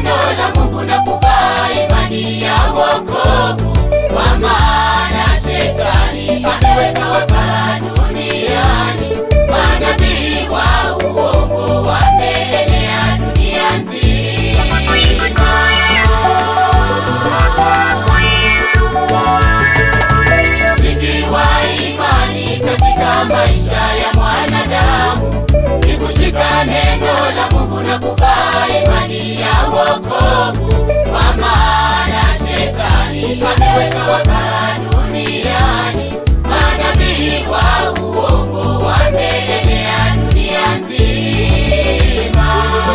neno la Mungu na kuvaa imani ya wokovu, kwa maana shetani ameweka wakala duniani, manabii wa uongo wameenea dunia nzima. Msingi wa imani katika maisha ya mwanadamu ni kushika neno la Mungu na kuvaa imani ya wokovu, kwa maana shetani ameweka wakala duniani, manabii wa uongo wameenea dunia nzima.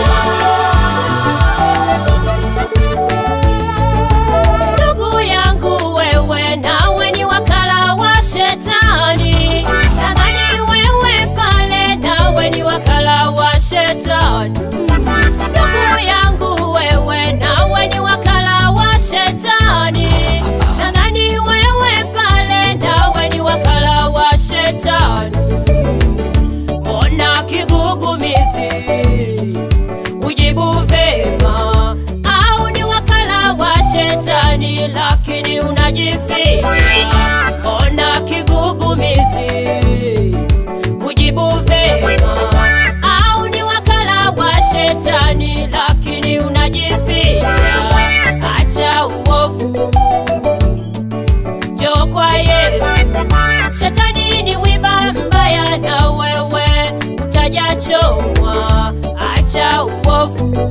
Ndugu yangu wewe, nawe ni wakala wa shetani. Nadhani wewe pale, nawe ni wakala wa shetani. Ndugu yangu wewe, nawe ni wakala wa shetani. Nadhani wewe pale, nawe ni wakala wa shetani. Mbona kigugumizi ujibu vema, au ni wakala wa shetani lakini unajificha? Mbona kigugumizi ujibu vema, au ni wakala wa shetani lakini unajificha? Acha uovu, njoo kwa Yesu. Shetani ni mwiba mbaya, na wewe utajachomwa. Acha uovu,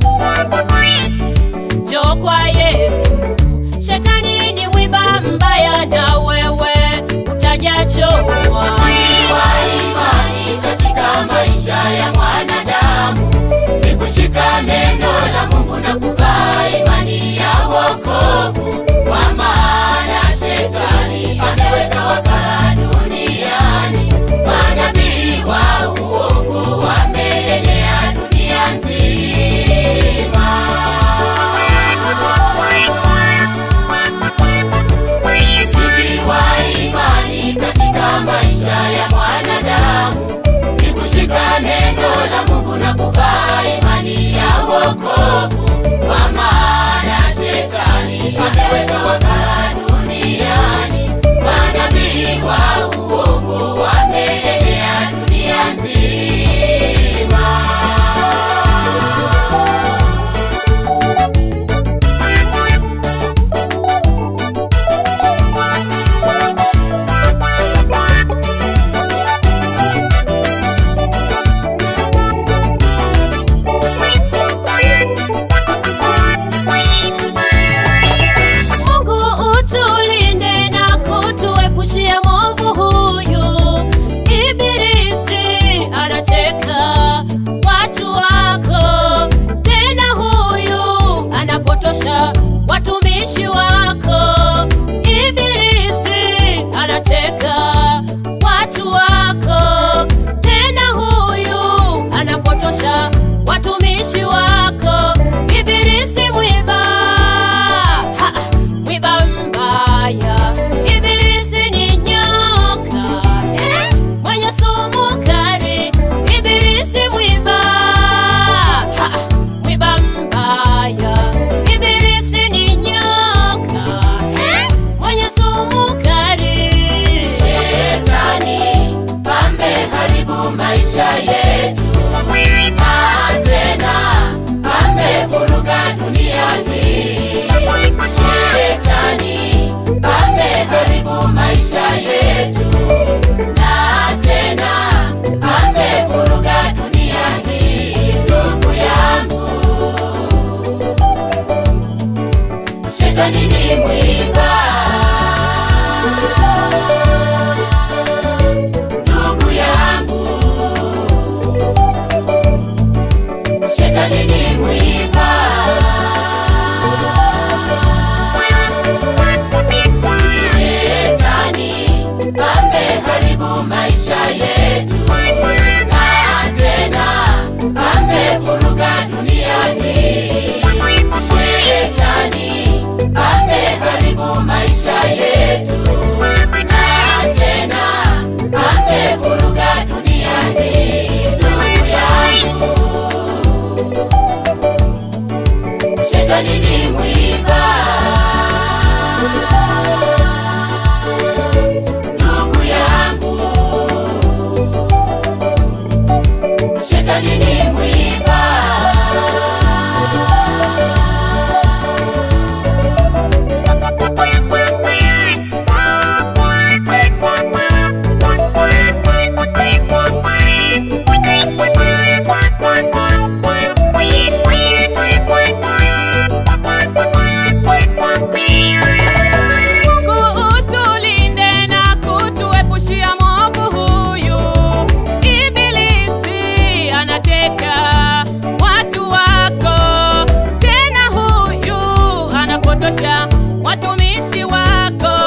njoo kwa Yesu. Shetani ni mwiba mbaya, na wewe utajachomwa. Msingi wa imani katika maisha ya mwanadamu ni kushika neno la Mungu na kuvaa imani ya wokovu, kwa maana shetani ameweka wakala duniani, manabii wa uongo wameenea dunia nzima. Msingi wa imani katika maisha ya mwanadamu ni kushika neno la Mungu na kuvaa imani ya wokovu, kwa maana shetani ameweka wakala duniani, manabii wa uongo wameenea dunia nzima. Mungu utulinde na kutuepushia mwovu huyu. Ibilisi anateka watu wako, tena huyu anapotosha watumishi wako. Ibilisi anateka watu wako, tena huyu anapotosha watumishi wako. Ibilisi mwiba Ha! mwiba mbaya, ibilisi ni nyoka eh, mwenye sumu kali, ibilisi mwiba Ha! mwiba mbaya, ibilisi ni nyoka eh, mwenye sumu kali. Shetani ameharibu maisha yetu, na tena amevuruga dunia hii. Shetani ameharibu maisha yetu, na tena amevuruga dunia hii. Ndugu yangu, Shetani ni mwiba. Ndugu yangu, Shetani ni mwiba. Shetani ameharibu maisha yetu, na tena amevuruga dunia hii. Shetani ameharibu maisha yetu, na tena amevuruga dunia hii. Ndugu yangu shetani ni mwiba ndugu yangu shetani ni mwiba Kutulinde na kutuepushia mwovu huyu. Ibilisi anateka watu wako, tena huyu anapotosha watumishi wako.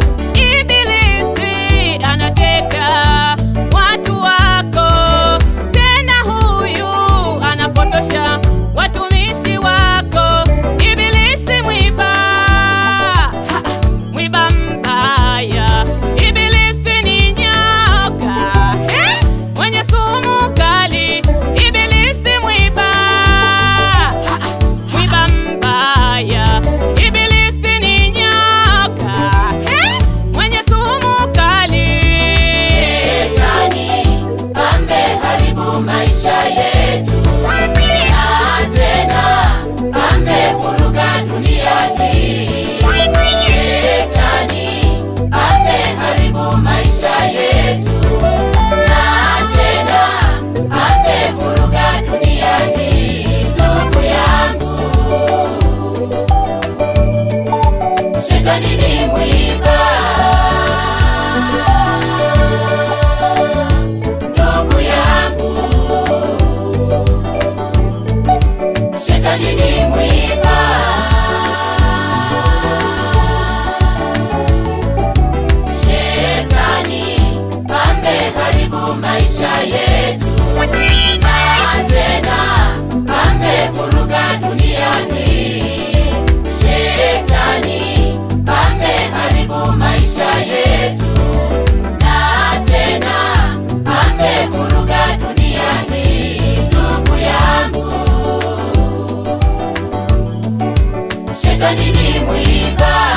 Ibilisi anateka watu wako, tena huyu anapotosha watumishi wako. Ibilisi mwiba Ha! mwiba mbaya, ibilisi ni nyoka eh, mwenye sumu kali, ibilisi mwiba Ha! mwiba mbaya, ibilisi ni nyoka eh, mwenye sumu kali. Shetani ameharibu maisha yetu na tena amevuruga dunia hii. Shetani ameharibu maisha yetu na tena amevuruga dunia hii. Ndugu yangu, shetani ni mwiba ndugu yangu, shetani ni mwiba. Shetani ameharibu maisha yetu na tena amevuruga dunia hii. Shetani ameharibu maisha yetu na tena amevuruga dunia hii. Ndugu yangu, shetani ni mwiba.